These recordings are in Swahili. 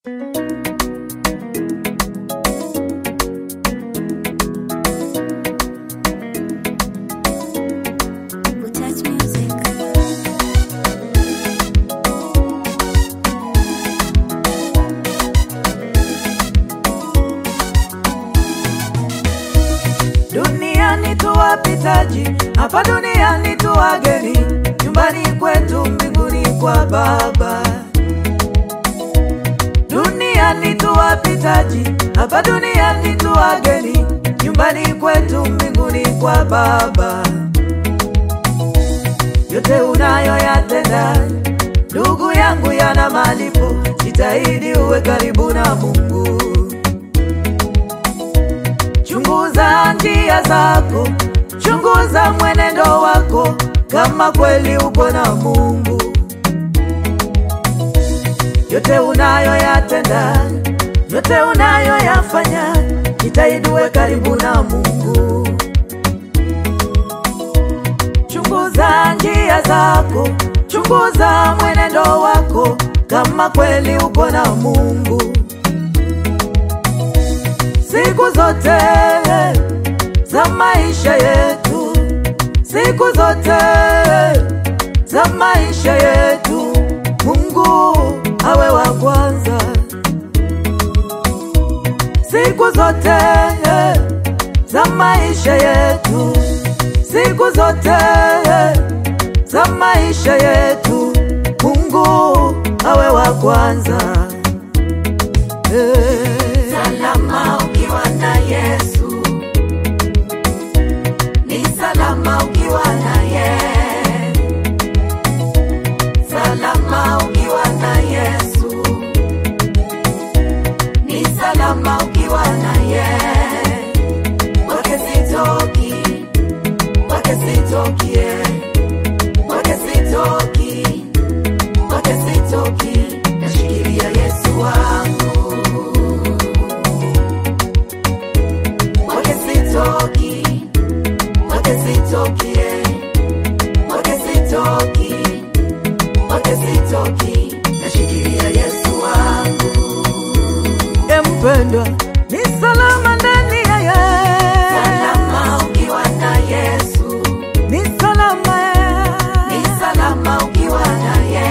Touch music. Duniani tu wapitaji, hapa duniani tu wageni, nyumbani kwetu mbinguni kwa Baba. Duniani tu wapitaji, hapa duniani tu wageni, nyumbani kwetu mbinguni kwa Baba. Yote unayoyatenda ndugu yangu yana malipo, jitahidi uwe karibu na Mungu. Chunguza njia zako, chunguza mwenendo wako, kama kweli uko na Mungu. Yote unayoyatenda, yote unayoyafanya, jitahidi uwe karibu na Mungu. Chunguza njia zako, chunguza mwenendo wako, kama kweli uko na Mungu siku zote za maisha yetu, siku zote za maisha yetu, Mungu awe wa kwanza. Siku zote za maisha yetu, siku zote za maisha yetu, Mungu awe wa kwanza. Eh. Salama ukiwa na Yesu, ni salama ukiwa naye. Salama ukiwa na Yesu, ni salama ukiwa naye. Kwake sitoki, kwake sitoki, eh. kwake sitoki, kwake sitoki, nashikilia Yesu wangu Mwake sitoki, mwake sitoki, eh. mwake sitoki, mwake sitoki, nashikilia Yesu wangu. E mpendwa, ni salama ndani ya Yesu, Salama ukiwa na Yesu, ni salama ni salama ukiwa naye.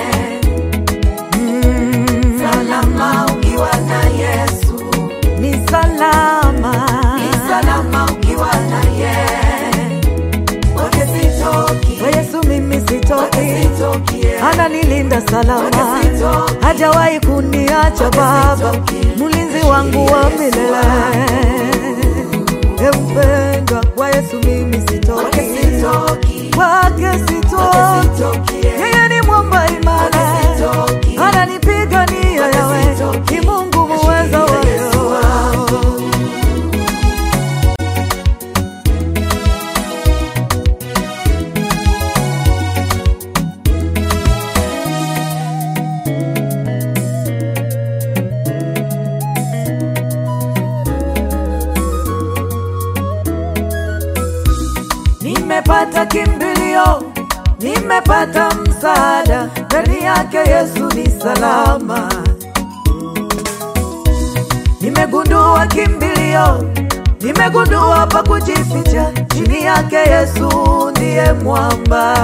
Mm, Salama ukiwa na Yesu, ni salama, ni salama ukiwa naye. Mwake sitoki, Kwa Yesu mimi mwake sitoki, sitoki, eh. ananilinda salama, Mwake sitoki. hajawahi kuniacha Mwake Baba, sitoki. mlinzi wangu wa Yesu milele. E mpendwa, kwa Yesu mimi Mwake sitoki, sitoki, kwake mwake sitoki, sitoki, eh. yeye ni mwamba imara, Mwake sitoki. ananipigania Mwake yawe, sitoki. ni Mungu muweza wa Nashikilia Yesu yote. Nimepata kimbilio, nimepata msaada, ndani yake Yesu ni salama. Nimegundua kimbilio, nimegundua pa kujificha, chini yake Yesu ndiye mwamba.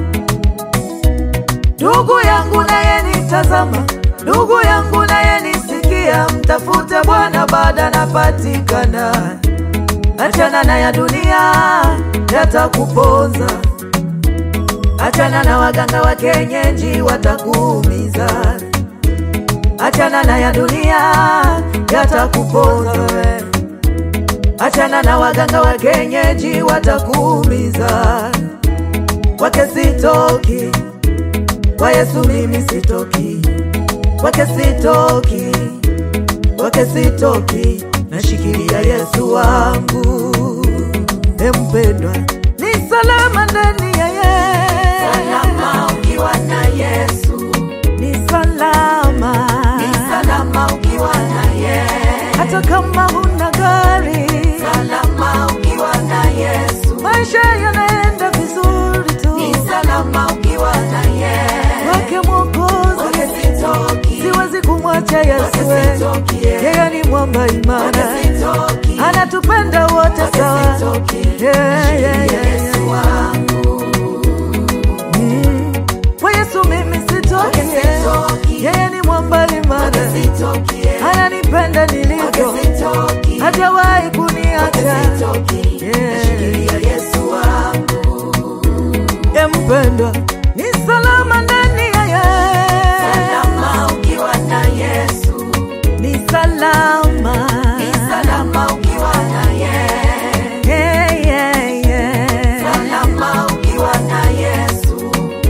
Ndugu yangu naye nitazama, ndugu yangu naye nisikia, mtafute Bwana baada napatikana. Achana na ya dunia yatakuponza, achana na waganga wa kienyeji watakuumiza, achana na ya dunia yatakuponza, we. achana na waganga wa kienyeji watakuumiza. Kwake sitoki, kwa Yesu mimi sitoki, kwake sitoki, kwake sitoki, nashikilia Yesu wangu. E mpendwa, ni salama ndani ya Yesu, Salama ukiwa na Yesu, ni salama, ni salama ukiwa naye. hata kama huna gari, Salama ukiwa na Yesu, maisha yanaenda vizuri tu, ni salama ukiwa naye. kwake Mwokozi Kwake sitoki, siwezi kumwacha kwake Yesu, sitoki, eh. yeye ni mwamba imara, Sitoki, anatupenda wote sawa. sitoki, Yeah, yeah, yeah, Yesu yeah. wangu. Mm. Kwa Yesu mimi sitoki, eh. Sitoki. yeye ni mwamba imara, Sitoki, eh. ananipenda nilivyo, Sitoki, hajawahi kuniacha. sitoki, Yeah. nashikilia Yesu wangu. E mpendwa, ni salama ndani ya yeye, Salama ukiwa na Yesu, ni salama, ni salama ukiwa na yeye. Yeah, yeah, yeah. Salama ukiwa na Yesu,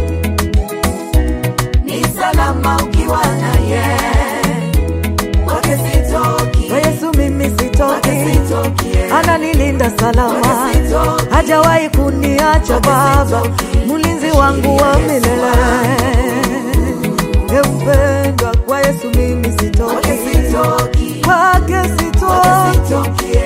ni salama ukiwa na yeye. Kwake sitoki, Kwa Yesu mimi kwake sitoki, sitoki, eh. ananilinda salama, Kwake sitoki, hajawahi kuniacha Baba, mlinzi wangu wa milele. E mpendwa, kwa Yesu mimi kwake sitoki, sitoki, kwake kwake sitoki, sitoki, eh.